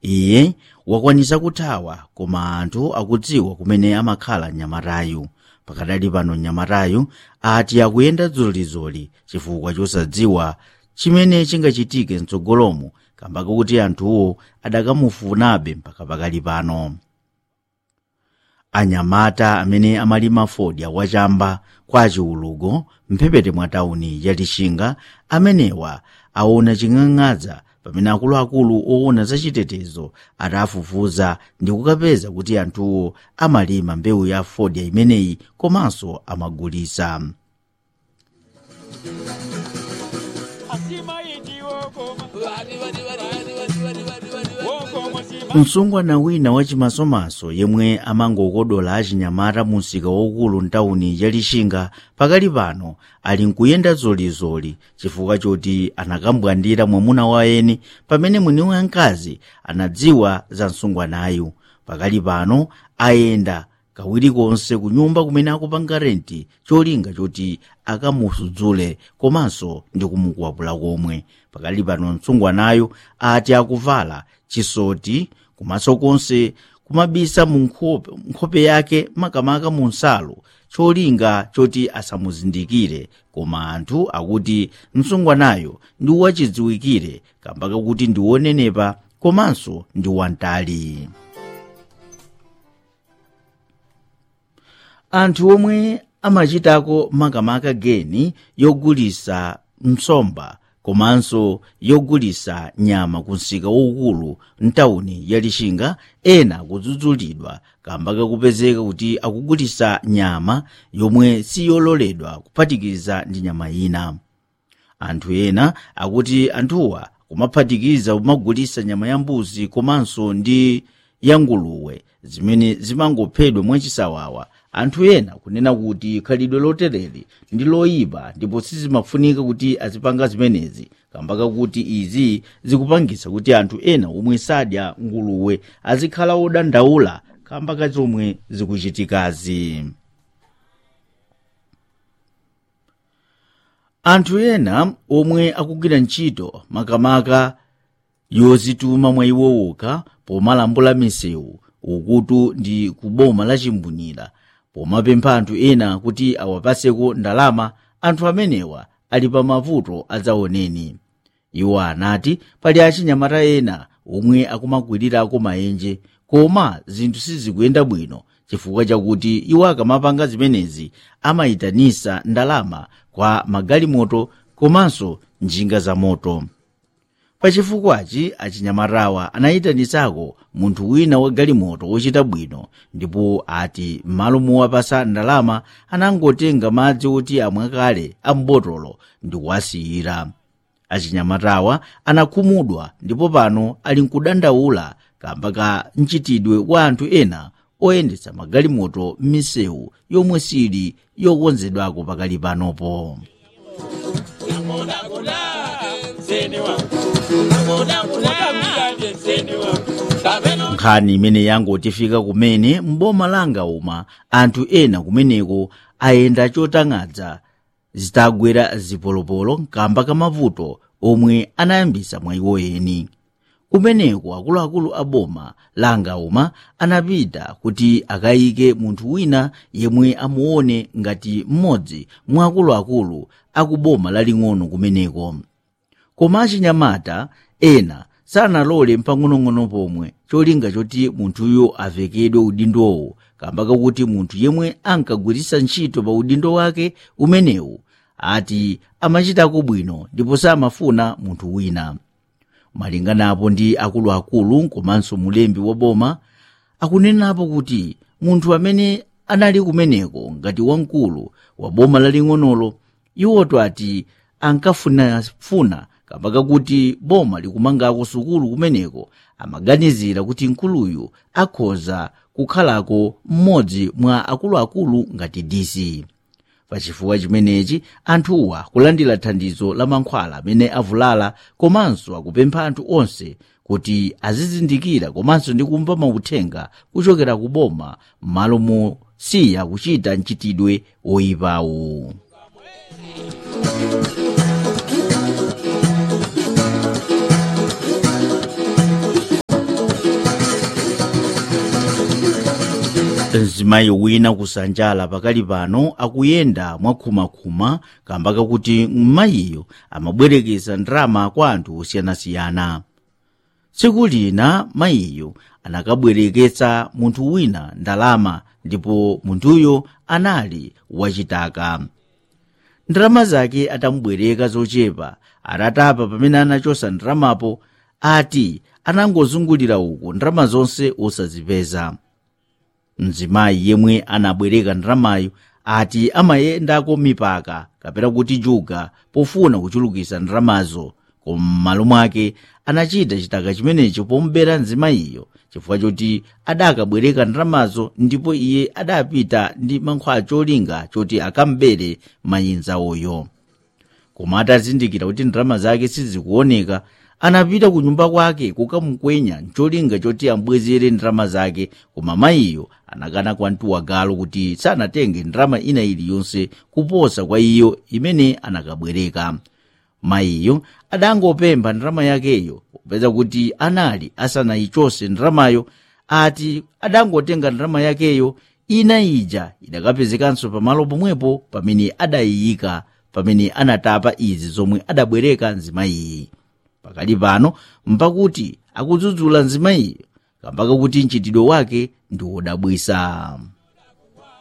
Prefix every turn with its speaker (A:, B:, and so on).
A: iye wakwanisa kuthawa koma anthu akudziwa kumene amakhala mnyamatayu pakadali pano mnyamatayu ati akuyenda dzolizoli chifukwa chosadziwa chimene chingachitike mtsogolomo kamba kakuti anthuwo adakamufunabe mpaka pakali pano anyamata amene amalima fodya wachamba kwa chiulugo mphepete mwa tawuni ya lixinga amenewa aona ching'ang'adza pamene akuluakulu owona zachitetezo adafufuza ndi kukapeza kuti anthuwo amalima mbewu ya fodya imeneyi komanso amagulisa msungwana wina wachimasomaso yemwe amangokodola achinyamata mu msika waukulu mtawuni ya lixinga pakali pano ali nkuyenda zolizoli chifukwa choti anakambwandira mwamuna wa eni pamene mwini wamkazi anadziwa za msungwanayu pakali pano ayenda kawiri konse ku nyumba kumene akupanga renti cholinga choti akamusudzule komanso ndi kumukwapula komwe pakali pano msungwanayo ati akuvala chisoti kumaso konse kumabisa mu nkhope, nkhope yake makamaka mu nsalu cholinga choti asamuzindikire koma anthu akuti msungwanayo ndi wachidziwikire kamba kakuti ndi wonenepa komanso ndi wantali anthu omwe amachitako makamaka geni yogulisa msomba komanso yogulisa nyama ku msika waukulu mtawuni ya lixinga ena akudzudzulidwa kamba kakupezeka kuti akugulisa nyama yomwe siyololedwa kuphatikiza ndi nyama ina anthu ena akuti anthuwa kumaphatikiza kumagulisa nyama ya mbuzi komanso ndi ya nguluwe zimene zimangophedwa mwachisawawa anthu ena kunena kuti khalidwe lotereri ndi loyipa ndipo sizimafunika kuti azipanga zimenezi kamba kakuti izi zikupangisa kuti anthu ena omwe sadya nguluwe azikhala odandaula kamba kazomwe zikuchitikazi anthu ena omwe akugwira ntchito makamaka yozituma mwa iwo wokha pomalambula misewu ukutu ndi kuboma la chimbunira pomapempha anthu ena kuti awapaseko ndalama anthu amenewa ali pa mavuto adzaoneni iwo anati pali achinyamata ena omwe akumagwirirako maenje koma zinthu sizikuyenda bwino chifukwa chakuti iwo akamapanga zimenezi amayitanisa ndalama kwa magalimoto komanso njinga za moto pachifukwachi achinyamatawa anayitanisako munthu wina wa galimoto wochita bwino ndipo ati m'malo mowapasa ndalama anangotenga madzi oti amwe kale ambotolo ndi kuwasiyira achinyamatawa anakhumudwa ndipo pano ali nkudandaula kamba ka mchitidwe wa anthu ena oyendetsa magalimoto m'misewu yomwe sili yokonzedwako pakali panopo nkhani imene yangotifika kumene mboma langa uma anthu ena kumeneko ayenda chotang'adza zitagwera zipolopolo kamba kamavuto omwe anayambisa mwa iwo eni kumeneko akuluakulu a boma langa uma anapita kuti akayike munthu wina yemwe amuone ngati mmodzi mwa akuluakulu akuboma laling'ono kumeneko koma achinyamata ena sanalole mpang'onong'ono pomwe cholinga choti munthuyo avekedwe udindowo kamba kakuti munthu yemwe ankagwiritsa ntchito pa udindo wake umenewu ati amachitako bwino ndipo samafuna munthu wina malinganapo ndi akuluakulu komanso mulembi wa boma akunenapo kuti munthu amene anali kumeneko ngati wamkulu wa boma laling'onolo iwoto ati ankafunafuna kamba kakuti boma likumangako sukulu kumeneko amaganizira kuti mkuluyu akhoza kukhalako mmodzi mwa akuluakulu ngati dc pachifukwa chimenechi anthuwa kulandira thandizo la mankhwala amene avulala komanso akupempha anthu onse kuti azizindikira komanso ndi kumva mauthenga kuchokera ku boma m'malo mosiya kuchita mchitidwe woyipawu mzimayi wina kusanjala pakali pano akuyenda mwakhumakhuma kamba kakuti mmayiyo amabwerekeza ndalama kwa anthu osiyanasiyana tsiku lina mayiyo anakabwereketsa munthu wina ndalama ndipo munthuyo anali wachitaka ndalama zake atamubwereka zochepa atatapa pamene anachosa ndalamapo ati anangozungulira uku ndalama zonse osazipeza mzimayi yemwe anabwereka ndalamayo ati amayendako mipaka kapena kuti juga pofuna kuchulukitsa ndalamazo koma m'malo mwake anachita chitaka chimenecho pomubera mzimayiyo chifukwa choti adakabwereka ndalamazo ndipo iye adapita ndi mankhwala cholinga choti akamubere mayinzawoyo koma atazindikira kuti ndalama zake sizikuoneka anapita ku nyumba kwake kukamukwenya ncholinga choti ambwezere ndalama zake koma mayiyo anakana kwa mtuwagalo kuti sanatenge ndalama ina iliyonse kuposa kwa iyo imene anakabwereka mayiyo adangopempha ndalama yakeyo popeza kuti anali asanayichose ndalamayo ati adangotenga ndalama yakeyo ina ija idakapezekanso pamalo pomwepo pamene adayiyika pamene anatapa izi zomwe adabwereka mzimayiyi pakali pano mpakuti akudzudzula mzimayiyo kamba kakuti mchitidwe wake ndi wodabwitsa